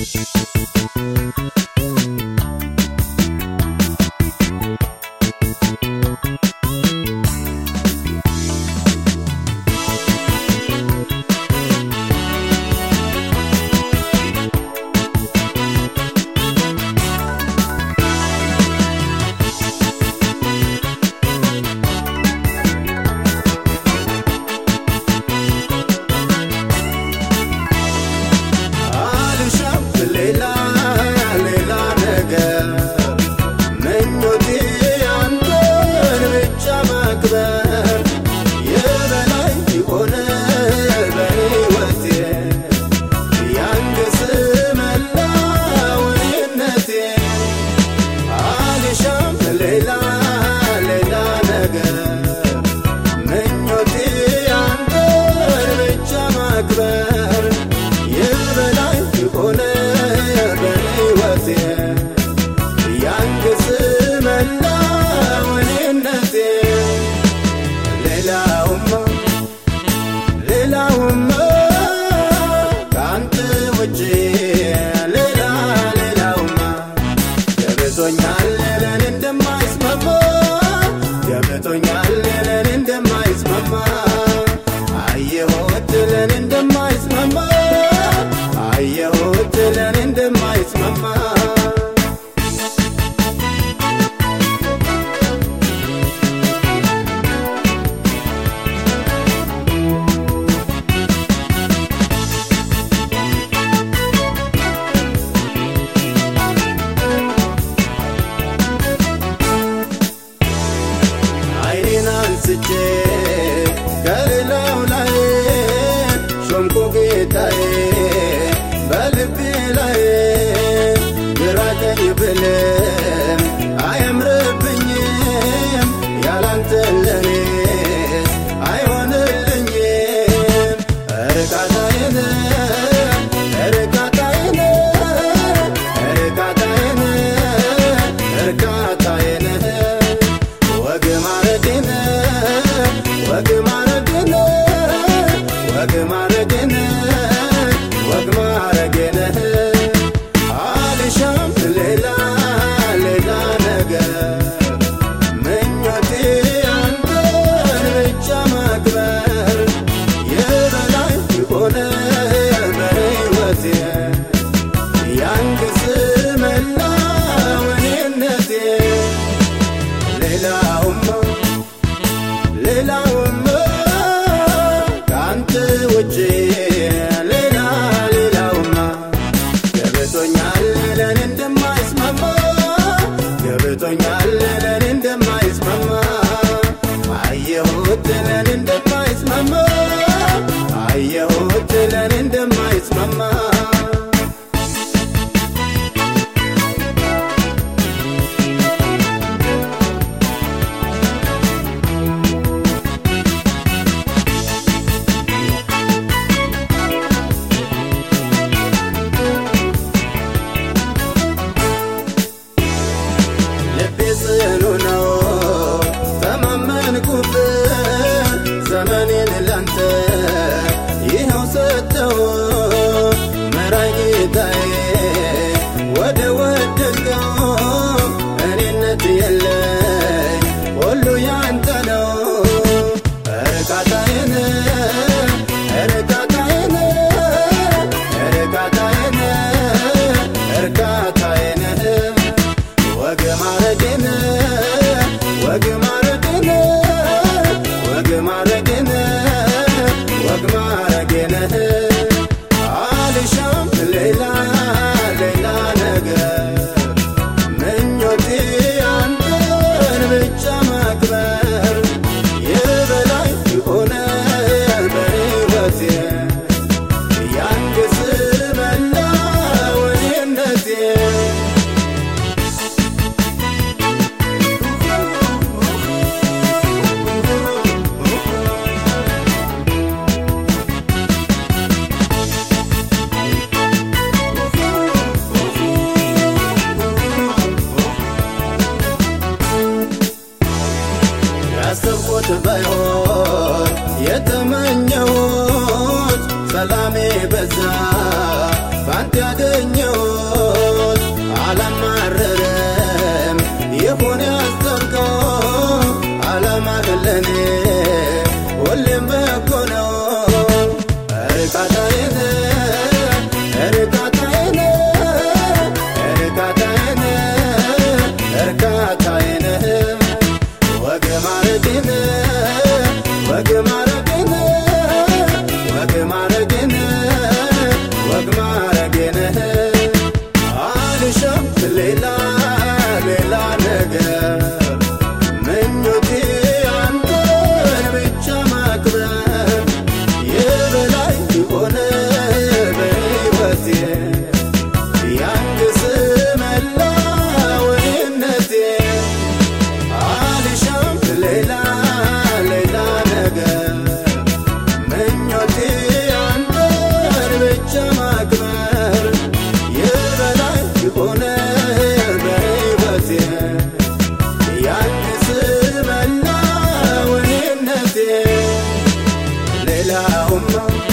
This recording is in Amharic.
አልሻም ሌላ ሌላ ነገር ምኞቴ አንተን ብቻ ማክበር የበላይ ሆነ በሕይወቴ ያንግስ መላውነቴ አልሻም ሌላ ሌላ ነገር ምኞቴ አንተን ብቻ ማክበር የበላይ ሆነ በሕይወቴ ያንግስ መላውነቴ ሌላውማ ሌላውማ ከአንተ ውጭ ሌላ ሌላውማ ገብቶኛል ለኔ እንደማይስማማ ገብቶኛል ለኔ እንደማይስማማ አየሁት ለኔ እንደማይስማማ አየሁት ለኔ እንደማይስማማ አይኔን አንስቼ ከሌላው ላይ ሾምኩ ጌታዬ በልቤ ላይ ግራ ቀኝ ብልም አያምርብኝም ያላንተ ለኔስ አይሆንልኝም እርቃታዬን እርቃታዬን እርቃታዬን እርቃታዬን ወግ ማረግን ወግ ማረግን ወግ ማረግን ወግ ማረግን አልሻም ሌላ ሌላ ነገር ምኞቴ አንተን ብቻ ማክበር የበላይ ሆነ በሕይወቴ ያንግስ መላውነቴ ሌላውማ ሌላውማ ከአንተ ውጭ ሌላ ሌላውማ ገብቶኛል ለኔ እንደማይስማማ ገብቶኛል ለኔ እንደማይስማማ አየሁት ለኔ እንደማይስማማ አየሁት ለኔ እንደማይስማማ ልቤ ጽኑ ነው ተማመንኩብህ ዘመኔን ላንተ ይኸው ሰጠው መራኝ ጌታዬ ወደ ወደድከው እኔነት የለኝ ሁሉ ያንተ ነው እርካታዬን እርካታዬን እርካታዬን እርካታዬን ወግ ማረግን ወግ ማረግን ወግ ማረግን ወግ ማረግን አልሻም ሌላ ሌላ ነገር ምኞቴ አንተን ብቻ ማክበር የበላይ ሆነ በሕይወቴ ያንግስ መላውነቴ ያሰብኩት ባይሆን የተመኘሁት ሰላሜ በዛ ባንተ ያገኘሁት አላማረረም ይሁን ያሰብከው ዓላማ ለኔ ሁሌም በጎ ነው እርካታዬ ነህ እርካታዬ ነህ እርካታዬ ነህ እርካታዬ ነህ ወግ ማረጌ ነህ ወግ ማረጌ ነህ ወግ ማረጌ ነህ ወግ ማረጌ ነህ አልሻም ሌላ ሌላ ነገር ምኞቴ አንተን ብቻ ማክበር የበላይ ሆነ በሕይወቴ ያንግስ መላወይነቴ አልሻም ሌላ ሌላ ነገር ምኞቴ አንተን ብቻ ማክበር የበላይ ሆነ በሕይወቴ ያንስ መላወይነቴ ሌላውማ